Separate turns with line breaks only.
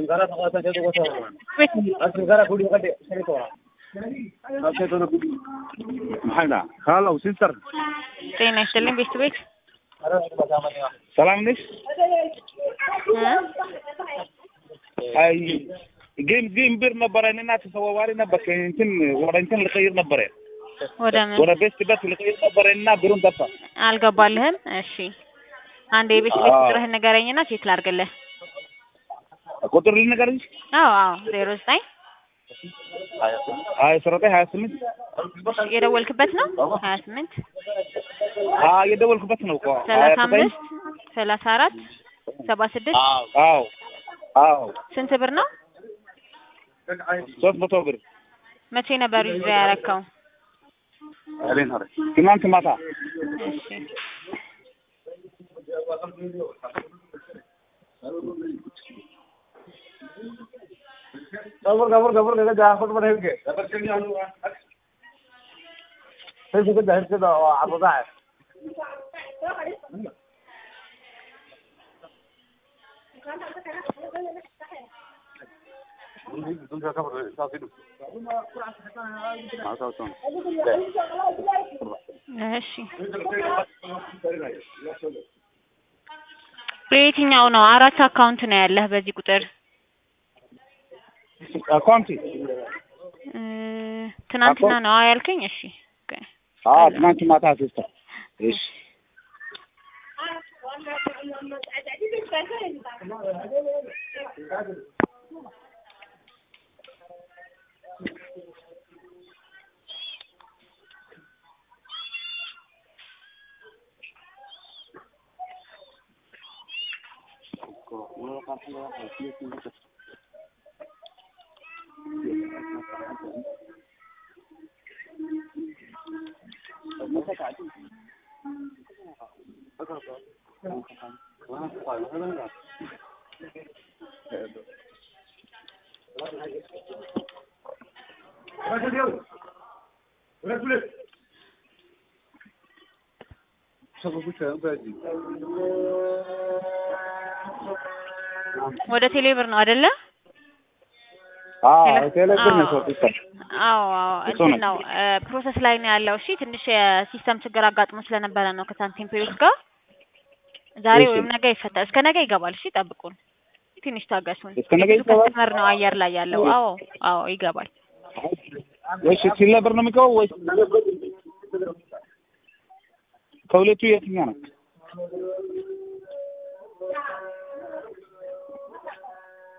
maxayna hallow sister
ጤና ይስጥልኝ ቤት ቤት
ሰላም ነሽ? አይ ጌም ጌም ብር ነበረ እና ተሰዋዋሪ ነበር እንትን ወደ እንትን ልቀይር ነበረ
ወደ ምን
ወደ ቤስት ቤት ልቀይር ነበረ እና ብሩን ጠፋ።
አልገባልህም? እሺ አንድ የቤት ቤት
አዎ።
ቁጥርህን ንገረኝና ቼክ ላድርግልህ።
ቁጥር ልንገርሽ
አዎ አዎ ዜሮ ዘጠኝ
ሀያ ዘጠኝ ሀያ ስምንት
የደወልክበት ነው ሀያ ስምንት
አዎ የደወልኩበት ነው እኮ ሀያ
ሰላሳ
ዘጠኝ
አምስት ሰላሳ አራት ሰባ ስድስት
አዎ አዎ
ስንት ብር ነው?
ሶስት መቶ ብር
መቼ ነበር ይዞ ያረከው?
ትናንት ማታ
እሺ እሺ በየትኛው ነው? አራት አካውንት ነው ያለህ በዚህ ቁጥር
አካውንቲ
እ ትናንትና ነው አዎ ያልከኝ? እሺ ኦኬ።
አዎ ትናንት ማታ ሲስተር እሺ
ወደ ቴሌብር ነው አይደለ?
አዎ
ሄሎ?
ቴሌብር ነው
አዎ።
ሲስተር
አዎ አዎ
እሱ
እንትን
ነው።
ነው ፕሮሰስ ላይ ነው ያለው። እሺ ትንሽ የሲስተም ችግር አጋጥሞ ስለነበረ ነው ከሳንቲም ፔሪዮድ ጋር ዛሬ
እሺ።
ወይም ነገ ይፈታል። እስከ ነገ ይገባል። እሺ ጠብቁን፣ ትንሽ ታገሱን።
እስከ ነገ
የብዙ
ይገባል?
ከስተመር ነው አየር ላይ ያለው። አዎ አዎ ይገባል።
ወይስ ቴሌብር ነው የሚገባው ወይስ ከሁለቱ የትኛው ነው?